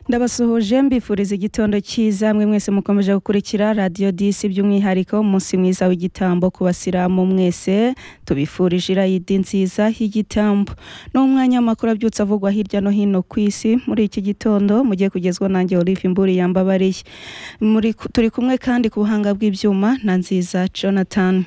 ndabasuhuje mbifuriza igitondo cyiza mwe mwese mukomeje gukurikira radiyo disi by'umwihariko umunsi mwiza w'igitambo ku basiramu mwese tubifurije irayidi nziza y'igitambo ni umwanya w'amakuru abyutse avugwa hirya no hino ku isi muri iki gitondo mugiye kugezwa nanjye olive imburi yambabariye Muri- turi kumwe kandi ku buhanga bw'ibyuma na nziza jonathan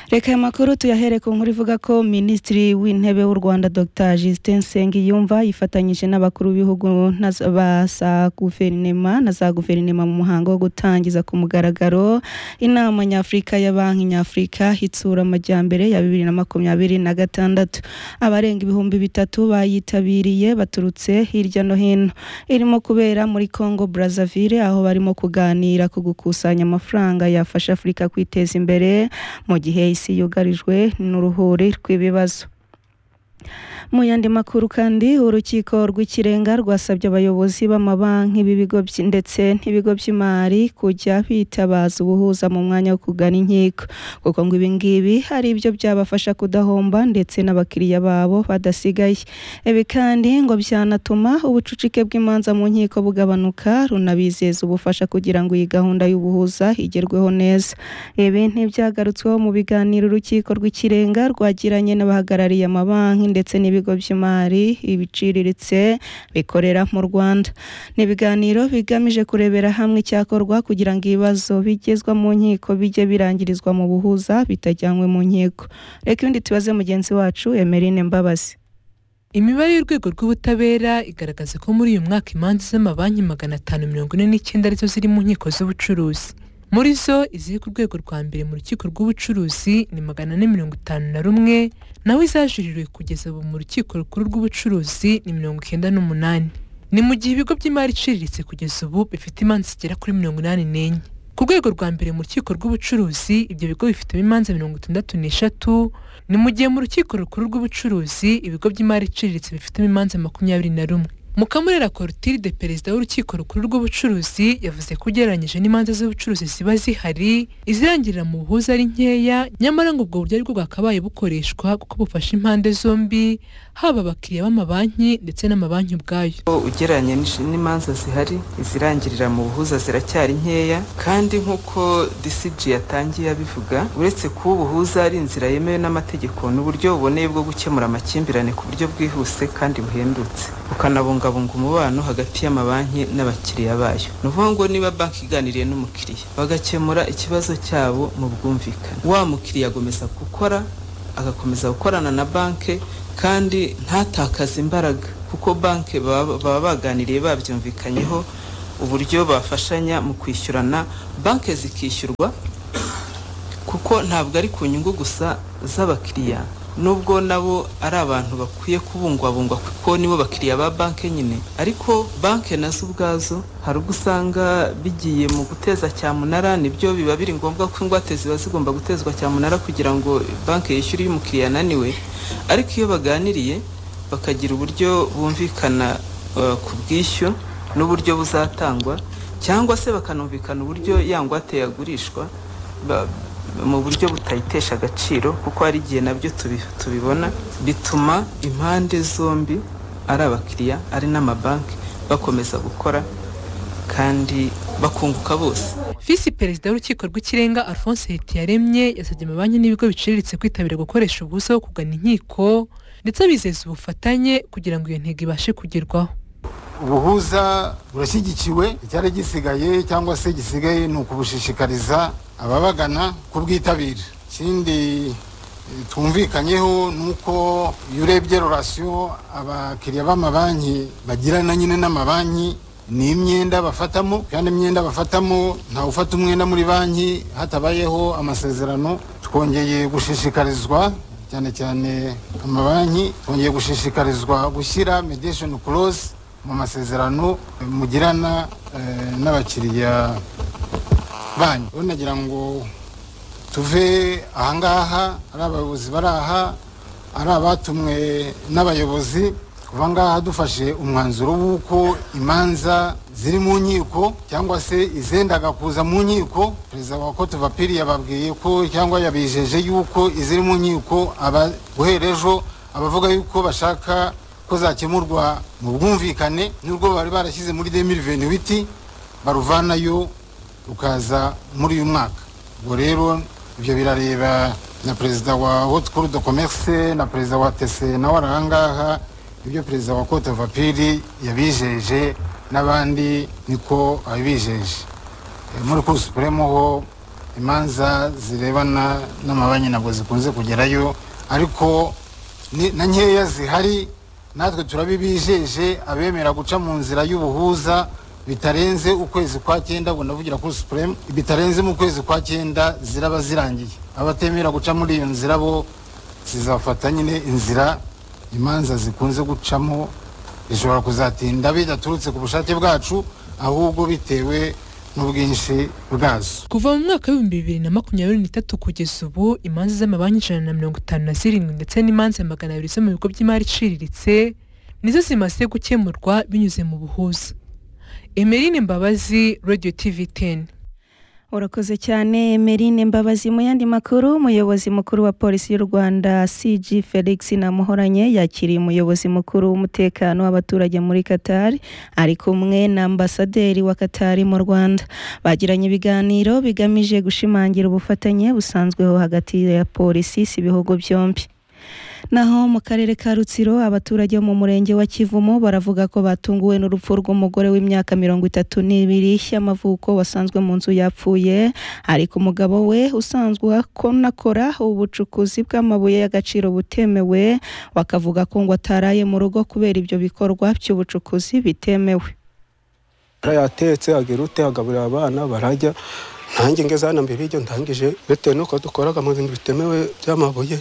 reka aya makuru tuyahere ku nkuru ivuga ko minisitiri w'intebe w'u rwanda dr justin nsengiyumva yifatanyije n'abakuru b'ibihugu na za- ba za guverinema na za guverinema mu muhango wo gutangiza ku mugaragaro inama nyafurika ya banki nyafurika itsura amajyambere ya bibiri na makumyabiri na gatandatu abarenga ibihumbi bitatu bayitabiriye baturutse hirya no hino irimo kubera muri congo brazzaville aho barimo kuganira ku gukusanya amafaranga yafasha afurika kwiteza imbere mu gihe isi yugarijwe n'uruhuri rw'ibibazo mu yandi makuru kandi urukiko rw'ikirenga rwasabye abayobozi b'amabanki b'ibigo by- ndetse n'ibigo by'imari kujya bitabaza ubuhuza mu mwanya wo kugana inkiko kuko ngo ibi ngibi hari ibyo byabafasha kudahomba ndetse n'abakiriya babo badasigaye ibi kandi ngo byanatuma ubucucike bw'imanza mu nkiko bugabanuka runabizeza ubufasha kugira ngo iyi gahunda y'ubuhuza igerweho neza ibi ntibyagarutsweho mu biganiro urukiko rw'ikirenga rwagiranye n'abahagarariye amabanki ndetse n'ibigo by'imari ibiciriritse bikorera mu rwanda ni ibiganiro bigamije kurebera hamwe icyakorwa kugira ngo ibibazo bigezwa mu nkiko bijye birangirizwa mu buhuza bitajyanywe mu nkiko reka ibindi tubaze mugenzi wacu emerine mbabazi imibare y'urwego rw'ubutabera igaragaza ko muri uyu mwaka imanza z'amabanki magana atanu mirongo ine n'icyenda arizo ziri mu nkiko z'ubucuruzi muri zo iziri ku rwego rwa mbere mu rukiko rw'ubucuruzi ni magana ane mirongo itanu na rumwe naho izajuririwe kugeza ubu mu rukiko rukuru rw'ubucuruzi ni mirongo icyenda n'umunani ni mu gihe ibigo by'imari iciriritse kugeza ubu bifite imanza zigera kuri mirongo inani n'enye ku rwego rwa mbere mu rukiko rw'ubucuruzi ibyo bigo bifitemo imanza mirongo itandatu n'eshatu ni mu gihe mu rukiko rukuru rw'ubucuruzi ibigo by'imari iciriritse bifitemo imanza makumyabiri na rumwe mukamurera corotilde perezida w'urukiko rukuru rw'ubucuruzi yavuze ko ugereranyije n'imanza z'ubucuruzi ziba zihari izirangirira mu buhuza ari nkeya nyamara ngo ubwo buryo aribwo bwakabaye bukoreshwa kuko bufasha impande zombi haba abakiriya b'amabanki ndetse n'amabanki ubwayo Ko ugereranya n'ish- n'imanza zihari izirangirira mu buhuza ziracyari nkeya kandi nk'uko DCG yatangiye abivuga uretse kuba ubuhuza ari inzira yemewe n'amategeko n'uburyo buboneye bwo gukemura amakimbirane ku buryo bwihuse kandi buhendutse bukanabungabunga umubano hagati y'amabanki n'abakiriya bayo ni ukuvuga ngo niba banki iganiriye n'umukiriya bagakemura ikibazo cyabo mu bwumvikane wa mukiriya agomeza gukora agakomeza gukorana na banki kandi ntatakaze imbaraga kuko banki baba baba baganiriye babyumvikanyeho uburyo bafashanya mu kwishyurana banki zikishyurwa kuko ntabwo ari ku nyungu gusa z'abakiriya nubwo nabo ari abantu bakwiye kubungwabungwa kuko nibo bakiriya ba banki nyine ariko banki nazo ubwazo hari ubwo usanga bigiye mu guteza cyamunara nibyo biba biri ngombwa ko ingwate ziba zigomba gutezwa cyamunara kugira ngo banki yishyure iyo umukiriya ananiwe ariko iyo baganiriye bakagira uburyo bumvikana eh, ku bwishyu n'uburyo buzatangwa cyangwa se bakanumvikana uburyo yangwate yagurishwa ba- mu buryo butayitesha agaciro kuko hari igihe nabyo tubi- tubibona bituma impande zombi ari abakiriya ari n'amabanki bakomeza gukora kandi bakunguka bose visi perezida w'urukiko rw'ikirenga alphonse hitiyaremye yasabye amabanki n'ibigo biciriritse kwitabira gukoresha ubusa bwo kugana inkiko ndetse abizeza ubufatanye kugira ngo iyo ntego ibashe kugerwaho ubuhuza burashyigikiwe icyari gisigaye cyangwa se gisigaye ni ukubushishikariza ababagana kubwitabira ikindi eh, twumvikanyeho ni uko iyo urebye rorasiyo abakiriya b'amabanki bagirana nyine n'amabanki ni imyenda bafatamo kandi imyenda bafatamo ntawe ufata umwenda muri banki hatabayeho amasezerano twongeye gushishikarizwa cyane cyane amabanki twongeye gushishikarizwa gushyira mediation clause mu masezerano eh, mugirana eh, n'abakiriya banyu rero nagira ngo tuve ahangaha ari abayobozi bari aha ari abatumwe n'abayobozi kuva ngaha dufashe umwanzuro w'uko imanza ziri mu nkiko cyangwa se izendaga kuza mu nkiko perezida wa kote vapiri yababwiye ko cyangwa yabijeje yuko iziri mu nkiko aba guhera ejo abavuga yuko bashaka ko zakemurwa mu bwumvikane n'urwo bari barashyize muri 2028 baruvanayo rukaza muri uyu mwaka ubwo rero ibyo birareba na perezida wa haute cour de commerce na perezida wa tese nawe ari ahangaha ibyo perezida wa cote vapiri yabijeje n'abandi niko abijeje muri cour supreme ho imanza zirebana n'amabanki ntabwo zikunze kugerayo ariko ni- na nkeya zihari natwe turabibijeje abemera guca mu nzira y'ubuhuza bitarenze ukwezi kwa cyenda ngo ndavugira kuri supreme bitarenze mu kwezi kwa cyenda ziraba zirangiye abatemera guca muri iyo nzira bo zizafata nyine inzira imanza zikunze gucamo zishobora kuzatinda bidaturutse ku bushake bwacu ahubwo bitewe n'ubwinshi bwazo kuva mu mwaka w'ibihumbi bibiri na makumyabiri n'itatu kugeza ubu imanza z'amabanki ijana na mirongo itanu na zirindwi ndetse n'imanza magana abiri zo mu bigo by'imari iciriritse nizo zimaze gukemurwa binyuze mu buhuza emerine mbabazi radio tv 10 urakoze cyane emerine mbabazi mu yandi makuru umuyobozi mukuru wa polisi y'u rwanda cg felix namuhoranye yakiriye umuyobozi mukuru w'umutekano w'abaturage muri qatar ari kumwe na ambasaderi wa qatar mu rwanda bagiranye ibiganiro bigamije gushimangira ubufatanye busanzweho hagati ya polisi z'ibihugu byombi Naho mu karere ka Rutsiro abaturage bo mu murenge wa Kivumu baravuga ko batunguwe n'urupfu rw'umugore w'imyaka mirongo itatu n'ibiri y'amavuko wasanzwe mu nzu yapfuye ariko umugabo we usanzwe akora ubucukuzi bw'amabuye y'agaciro butemewe bakavuga ko ngo ataraye mu rugo kubera ibyo bikorwa by'ubucukuzi bitemewe yatetse agira ute agaburira abana barajya ntange ngeze hano mbere y'ibyo ntangije bitewe n'uko dukoraga mu bintu bitemewe by'amabuye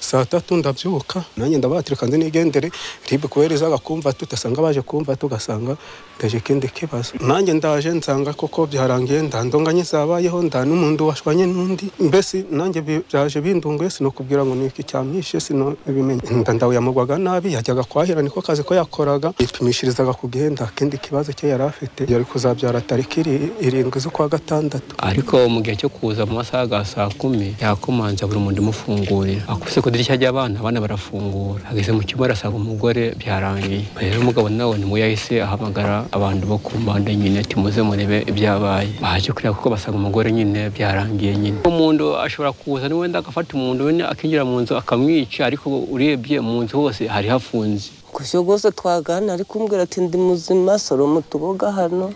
saa tatu ndabyuka nanjye ndabatirika nzi nigendere ribe kubereza agakumva tudasanga baje kumva tugasanga ndaje ikindi kibazo nanjye ndaje nsanga koko byarangiye ndandonganye zabayeho nda n'umuntu washwanye n'undi mbese nanjye bi- byaje bindunguye sinokubwira ngo ni iki cyamwishe sinobimenye nda ndawuyamugwaga nabi yajyaga kwahira niko kazi ko yakoraga yipimishirizaga ku gihe nta kindi kibazo cye yari afite yari kuzabyara tariki iri- irindwi z'ukwa gatandatu ariko mu gihe cyo kuza mu masaha ya saa kumi yakomanze buri muntu umufungurira akubise ku idirishya ry'abana abana barafungura ageze mu cyumba arasanga umugore byarangiye rero umugabo nawe ni we yahise ahamagara abantu bo ku mpande nyine ati muze murebe ibyabaye baje kureba kuko basanga umugore nyine byarangiye nyine umuntu ashobora kuza ni wenda agafata umuntu wenda akinjira mu nzu akamwica ariko urebye mu nzu hose hari hafunze gusa rwose twagana ari kumbwira ati ndi muzima soroma utuboga hano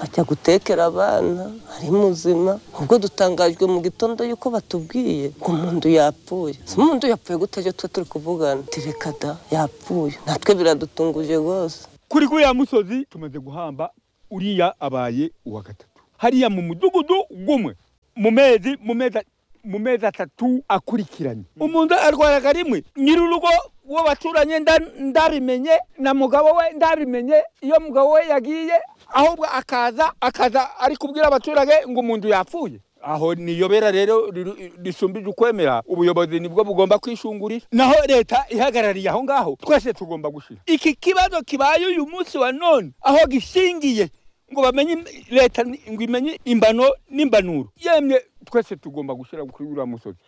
ajya gutekera abana ari muzima ubwo dutangajwe mu gitondo yuko batubwiye ngo umuntu yapfuye si umuntu yapfuye gutajya tuba turi kuvugana tireka da yapfuye natwe biradutunguje rwose kuri kuriya musozi tumaze guhamba uriya abaye uwa gatatu hariya mu mudugudu gumwe mu mezi mu mezi mu mezi atatu akurikiranye umuntu arwaraga rimwe nyir'urugo uwo baturanye nda- ndabimenye na mugabo we ndabimenye iyo mugabo we yagiye ahubwo akaza akaza ari kubwira abaturage ngo umuntu yapfuye aho niyobera rero riru- risumbije ukwemera ubuyobozi nibwo bugomba kwishungurira naho leta ihagarariye aho ngaho twese tugomba gushira iki kibazo kibaye uyu munsi wa none aho gishingiye ngo bamenye im- leta ni- ngo imenye imbano n'imbanuro yemwe twese tugomba gushyira kuri uriya musozi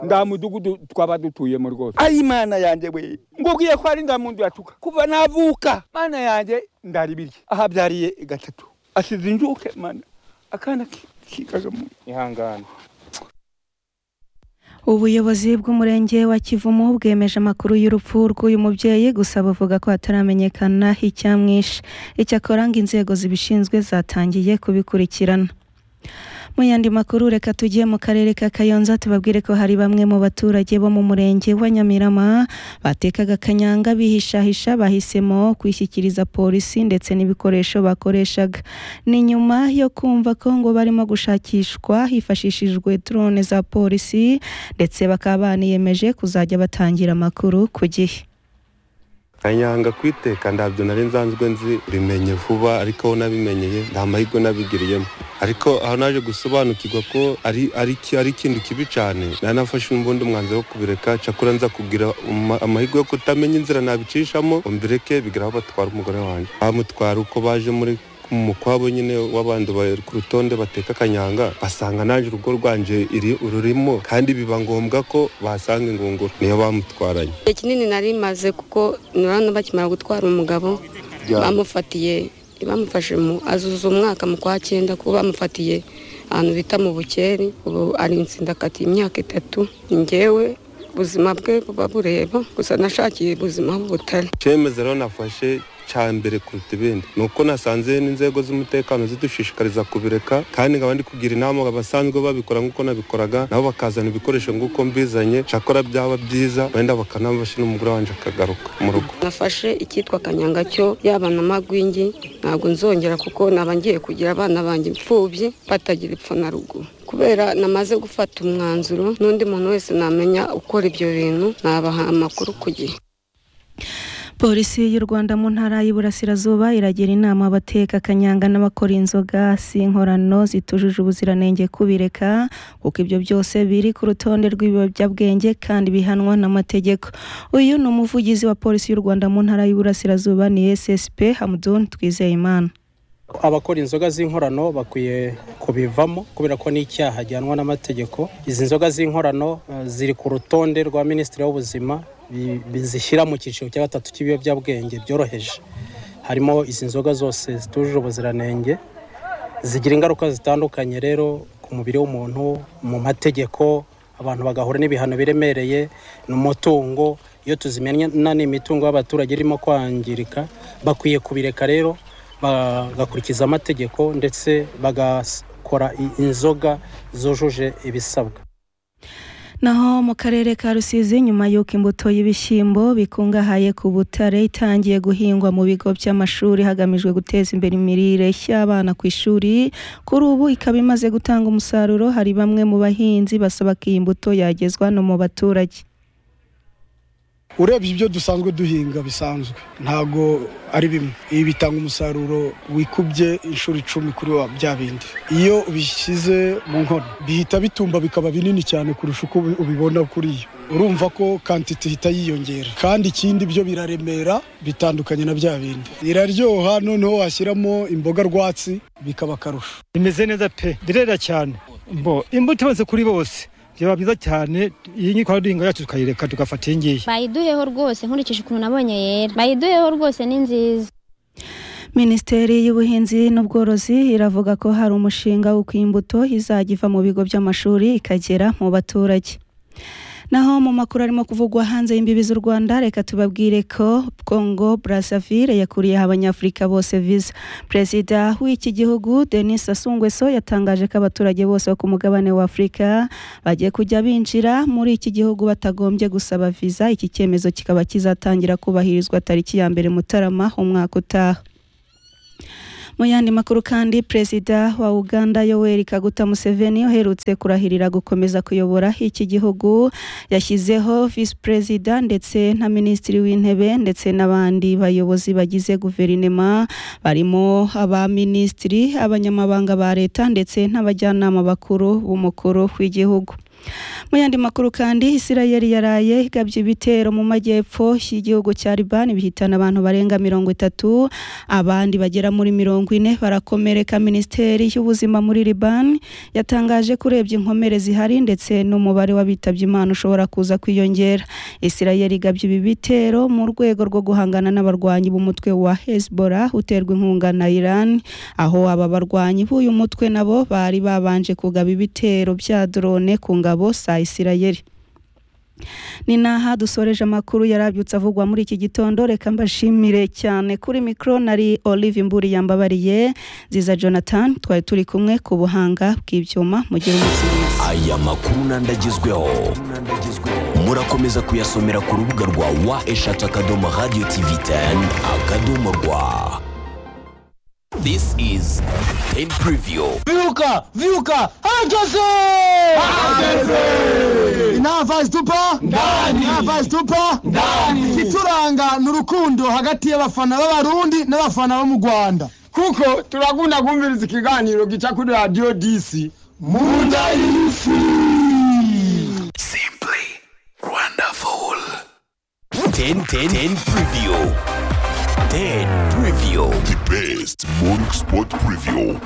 nda mudugudu twaba dutuyemo rwose ari imana yanjye we ngubwiye ko ari ndamundu yatuka kuva navuka mana yanjye ndari birya ahabyariye gatatu asize injuke mana akana ki- kikaga mu ihangane Ubuyobozi bw'umurenge wa Kivumu bwemeje amakuru y'urupfu rw'uyu mubyeyi gusa buvuga ko hataramenyekana icyamwishe icyakora ngo inzego zibishinzwe zatangiye kubikurikirana mu yandi makuru reka tujye mu karere ka kayonza tubabwire ko hari bamwe mu baturage bo mu murenge wa nyamirama batekaga kanyanga bihishahisha bahisemo kwishyikiriza polisi ndetse n'ibikoresho bakoreshaga ni nyuma yo kumva ko ngo barimo gushakishwa hifashishijwe drone za polisi ndetse bakaba baniyemeje kuzajya batangira amakuru ku gihe kanyanga kwiteka ndabyo nari nsanzwe nzi bimenye vuba ariko aho nabimenyeye nta mahirwe nabigiriyemo ariko aho naje gusobanukirwa ko ari ari iki- ari ikintu kibi cyane nanafashe n'ubundi umwanzuro wo kubireka cyakora nza kugira uma- amahirwe yo kutamenya inzira nabicishamo ngo mbireke bigeraho batwara umugore wanjye bamutwara uko baje muri mu kwabo nyine w'abandi bari ku rutonde bateka akanyanga basanga naje urugo rwanje iri ururimo kandi biba ngombwa ko basanga ingunguru niyo bamutwaranye igihe kinini nari maze kuko nurana bakimara gutwara umugabo bamufatiye bamufashe mu azuza umwaka mu kwa cyenda kuko bamufatiye ahantu bita mu bukeri ubu ari insindakati imyaka itatu njyewe ubuzima bwe buba bureba gusa nashakiye ubuzima bw'ubutare icyemezo rero nafashe cya mbere kuruta ibindi ni uko nasanze n'inzego z'umutekano zidushishikariza kubireka kandi nkaba ndi kugira inama abasanzwe babikora nk'uko nabikoraga nabo bakazana ibikoresho nk'uko mbizanye cyakora byaba byiza wenda bakanabafasha n'umugore wanjye akagaruka mu rugo nafashe icyitwa kanyanga cyo yaba na magwingi ntabwo nzongera kuko naba ngiye kugira abana banjye imfubyi batagira ipfa na ruguru kubera namaze gufata umwanzuro n'undi muntu wese namenya ukora ibyo bintu nabaha amakuru ku gihe polisi y'u rwanda mu ntara y'iburasirazuba iragira inama abateka akanyanga n'abakora inzoga si inkorano zitujuje ubuziranenge kubireka kuko ibyo byose biri ku rutonde rw'ibiyobyabwenge kandi bihanwa n'amategeko uyu ni umuvugizi wa polisi y'u rwanda mu ntara y'iburasirazuba ni ssp hamudun twizeyimana abakora inzoga z'inkorano bakwiye kubivamo kubera ko ni icyaha gihanwa n'amategeko izi nzoga z'inkorano eh, ziri ku rutonde rwa minisitiri w'ubuzima bi- bizishyira mu cyiciro cya gatatu cy'ibiyobyabwenge byoroheje harimo izi nzoga zose zitujuje ubuziranenge zigira ingaruka zitandukanye rero ku mubiri w'umuntu mu mategeko abantu bagahura n'ibihano biremereye ni umutungo iyo tuzimena n'imitungo y'abaturage irimo kwangirika bakwiye kubireka rero bagakurikiza amategeko ndetse bagakora i- inzoga zujuje ibisabwa Naho mu karere ka Rusizi nyuma y'uko imbuto y'ibishyimbo bikungahaye ku butare itangiye guhingwa mu bigo by'amashuri hagamijwe guteza imbere imirire y'abana ku ishuri kuri ubu ikaba imaze gutanga umusaruro hari bamwe mu bahinzi basaba ko iyi mbuto yagezwa no mu baturage urebye ibyo dusanzwe duhinga bisanzwe ntago ari bimwe ibi bitanga umusaruro wikubye inshuro icumi kuri wa- bya bindi iyo ubishyize mu nkono bihita bitumba bikaba binini cyane kurusha uko ubi- ubibona kuri yo urumva ko kantite ihita yiyongera kandi ikindi byo biraremera bitandukanye na bya bindi iraryoha noneho washyiramo imboga rwatsi bikaba akarusho imeze neza pe birera cyane mbo imbuto ibanze kuri bose byaba byiza cyane iyi ngiyi twari duhinga yacu tukayireka tugafata iyi ngiyi bayiduheho rwose nkurikije ukuntu nabonye yera bayiduheho rwose ni nziza Minisiteri y'ubuhinzi n'ubworozi iravuga ko hari umushinga w'uko iyi mbuto izajya iva mu bigo by'amashuri ikagera mu baturage naho mu makuru arimo kuvugwa hanze y'imbibi z'u rwanda reka tubabwire ko congo brazzaville yakuriyeho abanyafurika bose visa perezida w'iki gihugu denis asungweso yatangaje ko abaturage bose bo ku mugabane wa afurika bagiye kujya binjira muri iki gihugu batagombye gusaba visa iki cyemezo kikaba kizatangira kubahirizwa tariki ya mbere mutarama umwaka utaha mu yandi makuru kandi perezida wa uganda yoweri kaguta museveni uherutse kurahirira gukomeza kuyobora iki gihugu yashyizeho visi perezida ndetse na minisitiri w'intebe ndetse n'abandi bayobozi bagize guverinema barimo abaminisitiri abanyamabanga ba leta ndetse n'abajyanama bakuru b'umukuru w'igihugu mu yandi makuru kandi isirayeli yaraye igabye ibitero mu majyepfo y'igihugu cya libani bihitana abantu barenga mirongo itatu abandi bagera muri mirongo ine barakomereka minisiteri y'ubuzima muri libani yatangaje ko urebye inkomere zihari ndetse n'umubare w'abitabye imana ushobora kuza kwiyongera isirayeli igabye ibi bitero mu rwego rwo guhangana n'abarwanyi b'umutwe wa hezbollah uterwa inkunga na iran aho aba barwanyi b'uyu mutwe nabo bari babanje kugaba ibitero bya drone ku ngabo za isirayeli ni naha dusoreje amakuru yarabyutse avugwa muri iki gitondo reka mbashimire cyane kuri mikoro nari olive imburi yambabariye nziza jonathan twari turi kumwe ku buhanga bw'ibyuma mugire umunsi mwiza aya makuru n'andi agezweho murakomeza kuyasomera ku rubuga rwa wa eshatu akadomo radiyo tivi teni akadomo rwa this is ten preview Viuca! Viuca! Hageze! Hageze! Inava zitupa? Ndani! Inava zitupa? Ndani! Igituranga ni urukundo hagati y'abafana b'abarundi n'abafana bo mu Rwanda. Kuko turakunda kumviriza ikiganiro gica kuri Radio DC. Munda y'isi! wonderful ten ten ten preview ten preview the best morning sport preview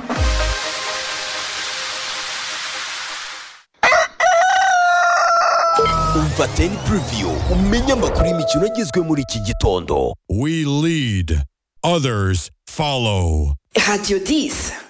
umva ten preview umenye amakuru y'imikino agezwe muri iki gitondo We lead, others follow. Radio 10.